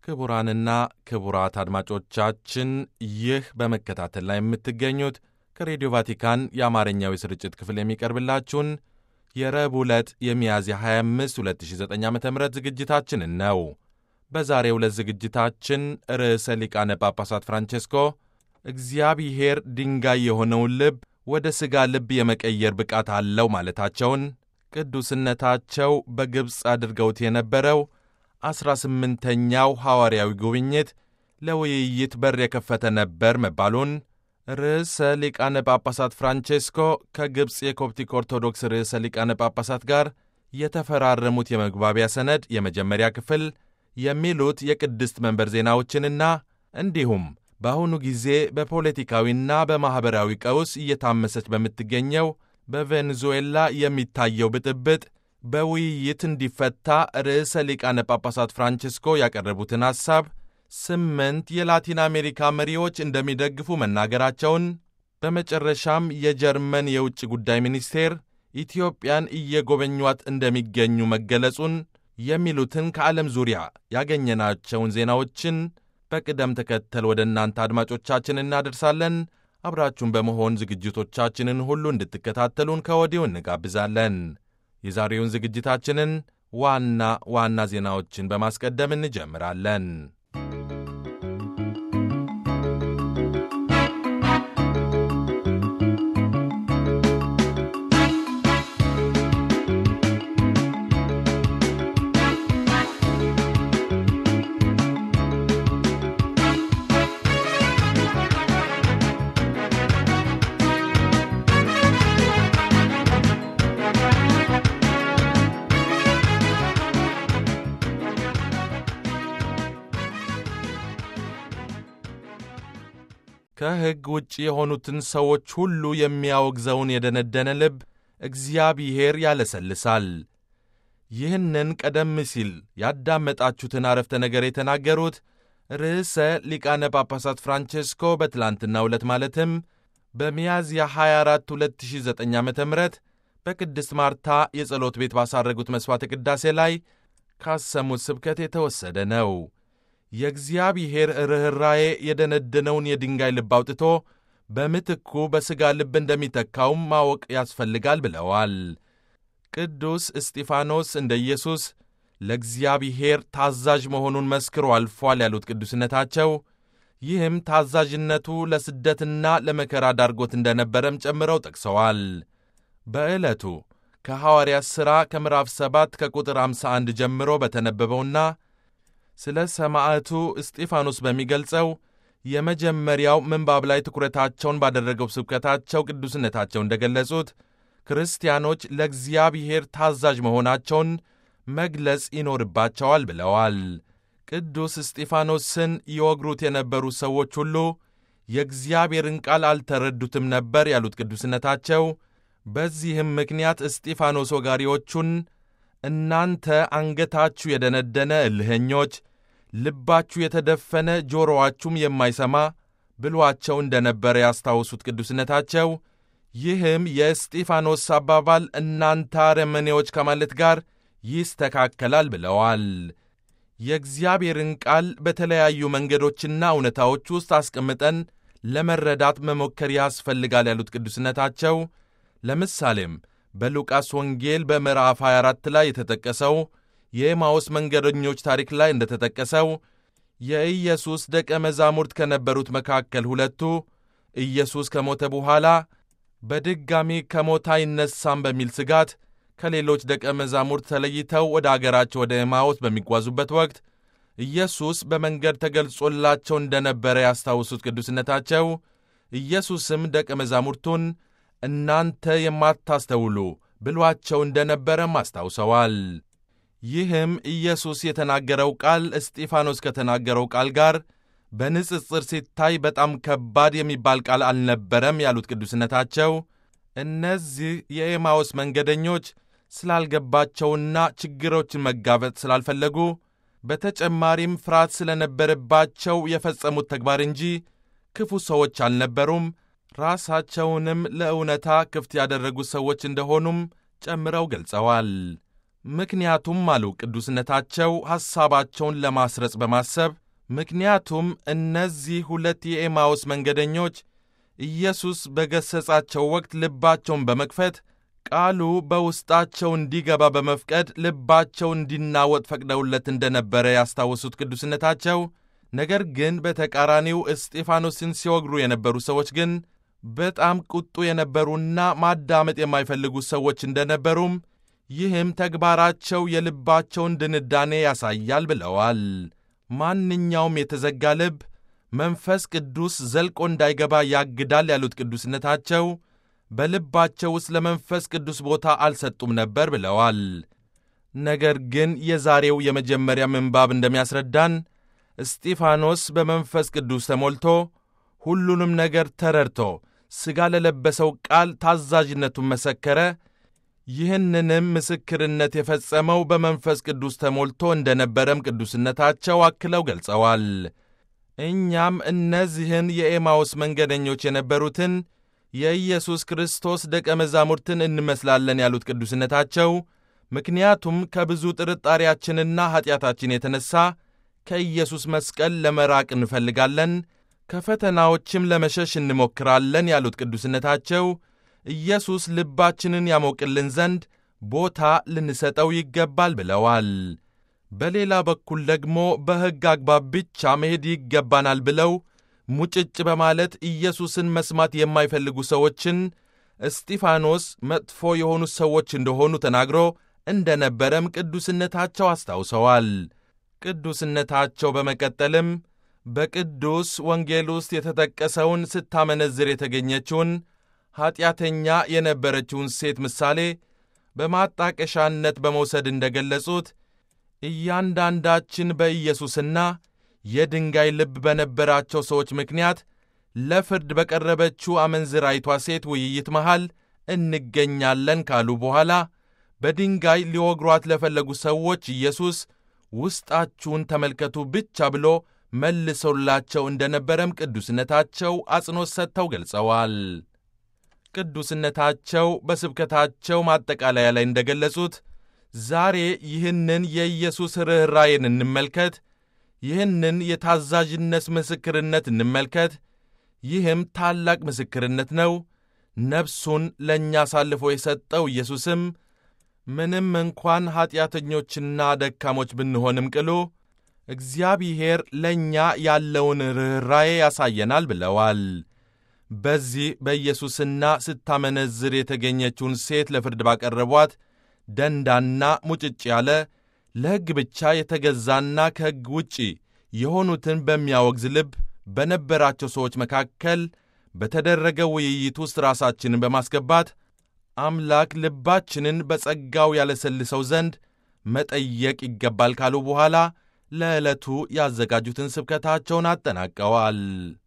ክቡራንና ክቡራት አድማጮቻችን ይህ በመከታተል ላይ የምትገኙት ከሬዲዮ ቫቲካን የአማርኛው የስርጭት ክፍል የሚቀርብላችሁን የረቡዕ ዕለት የሚያዝያ 25 2009 ዓ ም ዝግጅታችንን ነው። በዛሬው ዕለት ዝግጅታችን ርዕሰ ሊቃነ ጳጳሳት ፍራንቼስኮ እግዚአብሔር ድንጋይ የሆነውን ልብ ወደ ሥጋ ልብ የመቀየር ብቃት አለው ማለታቸውን፣ ቅዱስነታቸው በግብፅ አድርገውት የነበረው ዐሥራ ስምንተኛው ሐዋርያዊ ጉብኝት ለውይይት በር የከፈተ ነበር መባሉን፣ ርዕሰ ሊቃነ ጳጳሳት ፍራንቼስኮ ከግብፅ የኮፕቲክ ኦርቶዶክስ ርዕሰ ሊቃነ ጳጳሳት ጋር የተፈራረሙት የመግባቢያ ሰነድ የመጀመሪያ ክፍል የሚሉት የቅድስት መንበር ዜናዎችንና እንዲሁም በአሁኑ ጊዜ በፖለቲካዊና በማኅበራዊ ቀውስ እየታመሰች በምትገኘው በቬኔዙዌላ የሚታየው ብጥብጥ በውይይት እንዲፈታ ርዕሰ ሊቃነ ጳጳሳት ፍራንቼስኮ ያቀረቡትን ሐሳብ ስምንት የላቲን አሜሪካ መሪዎች እንደሚደግፉ መናገራቸውን፣ በመጨረሻም የጀርመን የውጭ ጉዳይ ሚኒስቴር ኢትዮጵያን እየጎበኟት እንደሚገኙ መገለጹን የሚሉትን ከዓለም ዙሪያ ያገኘናቸውን ዜናዎችን በቅደም ተከተል ወደ እናንተ አድማጮቻችን እናደርሳለን። አብራችሁን በመሆን ዝግጅቶቻችንን ሁሉ እንድትከታተሉን ከወዲሁ እንጋብዛለን። የዛሬውን ዝግጅታችንን ዋና ዋና ዜናዎችን በማስቀደም እንጀምራለን። ከሕግ ውጭ የሆኑትን ሰዎች ሁሉ የሚያወግዘውን የደነደነ ልብ እግዚአብሔር ያለሰልሳል። ይህንን ቀደም ሲል ያዳመጣችሁትን አረፍተ ነገር የተናገሩት ርዕሰ ሊቃነ ጳጳሳት ፍራንቼስኮ በትላንትናው ዕለት ማለትም በሚያዝያ 24 2009 ዓ ም በቅድስት ማርታ የጸሎት ቤት ባሳረጉት መሥዋዕተ ቅዳሴ ላይ ካሰሙት ስብከት የተወሰደ ነው። የእግዚአብሔር ርኅራዬ የደነደነውን የድንጋይ ልብ አውጥቶ በምትኩ በሥጋ ልብ እንደሚተካውም ማወቅ ያስፈልጋል ብለዋል። ቅዱስ እስጢፋኖስ እንደ ኢየሱስ ለእግዚአብሔር ታዛዥ መሆኑን መስክሮ አልፏል ያሉት ቅዱስነታቸው ይህም ታዛዥነቱ ለስደትና ለመከራ ዳርጎት እንደነበረም ጨምረው ጠቅሰዋል። በዕለቱ ከሐዋርያት ሥራ ከምዕራፍ 7 ከቁጥር 51 ጀምሮ በተነበበውና ስለ ሰማዕቱ እስጢፋኖስ በሚገልጸው የመጀመሪያው ምንባብ ላይ ትኩረታቸውን ባደረገው ስብከታቸው ቅዱስነታቸው እንደገለጹት ክርስቲያኖች ለእግዚአብሔር ታዛዥ መሆናቸውን መግለጽ ይኖርባቸዋል ብለዋል። ቅዱስ እስጢፋኖስን ይወግሩት የነበሩ ሰዎች ሁሉ የእግዚአብሔርን ቃል አልተረዱትም ነበር ያሉት ቅዱስነታቸው በዚህም ምክንያት እስጢፋኖስ ወጋሪዎቹን እናንተ አንገታችሁ የደነደነ እልኸኞች፣ ልባችሁ የተደፈነ ጆሮዋችሁም የማይሰማ ብሏቸው እንደነበረ ያስታውሱት ቅዱስነታቸው ይህም የእስጢፋኖስ አባባል እናንተ አረመኔዎች ከማለት ጋር ይስተካከላል ብለዋል። የእግዚአብሔርን ቃል በተለያዩ መንገዶችና እውነታዎች ውስጥ አስቀምጠን ለመረዳት መሞከር ያስፈልጋል ያሉት ቅዱስነታቸው ለምሳሌም በሉቃስ ወንጌል በምዕራፍ 24 ላይ የተጠቀሰው የኤማውስ መንገደኞች ታሪክ ላይ እንደተጠቀሰው የኢየሱስ ደቀ መዛሙርት ከነበሩት መካከል ሁለቱ ኢየሱስ ከሞተ በኋላ በድጋሚ ከሞት አይነሳም በሚል ስጋት ከሌሎች ደቀ መዛሙርት ተለይተው ወደ አገራቸው ወደ ኤማውስ በሚጓዙበት ወቅት ኢየሱስ በመንገድ ተገልጾላቸው እንደነበረ ያስታውሱት ቅዱስነታቸው ኢየሱስም ደቀ መዛሙርቱን እናንተ የማታስተውሉ ብሏቸው እንደነበረም አስታውሰዋል። ይህም ኢየሱስ የተናገረው ቃል እስጢፋኖስ ከተናገረው ቃል ጋር በንጽጽር ሲታይ በጣም ከባድ የሚባል ቃል አልነበረም ያሉት ቅዱስነታቸው እነዚህ የኤማውስ መንገደኞች ስላልገባቸውና ችግሮችን መጋፈጥ ስላልፈለጉ በተጨማሪም ፍርሃት ስለነበረባቸው የፈጸሙት ተግባር እንጂ ክፉ ሰዎች አልነበሩም። ራሳቸውንም ለእውነታ ክፍት ያደረጉ ሰዎች እንደሆኑም ጨምረው ገልጸዋል። ምክንያቱም አሉ ቅዱስነታቸው ሐሳባቸውን ለማስረጽ በማሰብ ምክንያቱም እነዚህ ሁለት የኤማውስ መንገደኞች ኢየሱስ በገሠጻቸው ወቅት ልባቸውን በመክፈት ቃሉ በውስጣቸው እንዲገባ በመፍቀድ ልባቸው እንዲናወጥ ፈቅደውለት እንደነበረ ያስታወሱት ቅዱስነታቸው፣ ነገር ግን በተቃራኒው እስጢፋኖስን ሲወግሩ የነበሩ ሰዎች ግን በጣም ቁጡ የነበሩና ማዳመጥ የማይፈልጉ ሰዎች እንደነበሩም ይህም ተግባራቸው የልባቸውን ድንዳኔ ያሳያል ብለዋል። ማንኛውም የተዘጋ ልብ መንፈስ ቅዱስ ዘልቆ እንዳይገባ ያግዳል ያሉት ቅዱስነታቸው በልባቸው ውስጥ ለመንፈስ ቅዱስ ቦታ አልሰጡም ነበር ብለዋል። ነገር ግን የዛሬው የመጀመሪያ ምንባብ እንደሚያስረዳን እስጢፋኖስ በመንፈስ ቅዱስ ተሞልቶ ሁሉንም ነገር ተረድቶ ሥጋ ለለበሰው ቃል ታዛዥነቱን መሰከረ። ይህንንም ምስክርነት የፈጸመው በመንፈስ ቅዱስ ተሞልቶ እንደነበረም ቅዱስነታቸው አክለው ገልጸዋል። እኛም እነዚህን የኤማውስ መንገደኞች የነበሩትን የኢየሱስ ክርስቶስ ደቀ መዛሙርትን እንመስላለን ያሉት ቅዱስነታቸው፣ ምክንያቱም ከብዙ ጥርጣሬያችንና ኀጢአታችን የተነሣ ከኢየሱስ መስቀል ለመራቅ እንፈልጋለን፣ ከፈተናዎችም ለመሸሽ እንሞክራለን ያሉት ቅዱስነታቸው ኢየሱስ ልባችንን ያሞቅልን ዘንድ ቦታ ልንሰጠው ይገባል ብለዋል። በሌላ በኩል ደግሞ በሕግ አግባብ ብቻ መሄድ ይገባናል ብለው ሙጭጭ በማለት ኢየሱስን መስማት የማይፈልጉ ሰዎችን እስጢፋኖስ መጥፎ የሆኑ ሰዎች እንደሆኑ ተናግሮ እንደነበረም ቅዱስነታቸው አስታውሰዋል። ቅዱስነታቸው በመቀጠልም በቅዱስ ወንጌል ውስጥ የተጠቀሰውን ስታመነዝር የተገኘችውን ኀጢአተኛ የነበረችውን ሴት ምሳሌ በማጣቀሻነት በመውሰድ እንደገለጹት እያንዳንዳችን በኢየሱስና የድንጋይ ልብ በነበራቸው ሰዎች ምክንያት ለፍርድ በቀረበችው አመንዝራይቷ ሴት ውይይት መሃል እንገኛለን ካሉ በኋላ በድንጋይ ሊወግሯት ለፈለጉ ሰዎች ኢየሱስ ውስጣችሁን ተመልከቱ ብቻ ብሎ መልሶላቸው እንደነበረም ቅዱስነታቸው አጽንዖት ሰጥተው ገልጸዋል። ቅዱስነታቸው በስብከታቸው ማጠቃለያ ላይ እንደገለጹት ዛሬ ይህንን የኢየሱስ ርኅራዬን እንመልከት፣ ይህንን የታዛዥነት ምስክርነት እንመልከት። ይህም ታላቅ ምስክርነት ነው። ነፍሱን ለእኛ አሳልፎ የሰጠው ኢየሱስም ምንም እንኳን ኀጢአተኞችና ደካሞች ብንሆንም ቅሉ እግዚአብሔር ለእኛ ያለውን ርኅራዬ ያሳየናል ብለዋል። በዚህ በኢየሱስና ስታመነዝር የተገኘችውን ሴት ለፍርድ ባቀረቧት ደንዳና ሙጭጭ ያለ ለሕግ ብቻ የተገዛና ከሕግ ውጪ የሆኑትን በሚያወግዝ ልብ በነበራቸው ሰዎች መካከል በተደረገ ውይይት ውስጥ ራሳችንን በማስገባት አምላክ ልባችንን በጸጋው ያለሰልሰው ዘንድ መጠየቅ ይገባል ካሉ በኋላ ለዕለቱ ያዘጋጁትን ስብከታቸውን አጠናቀዋል።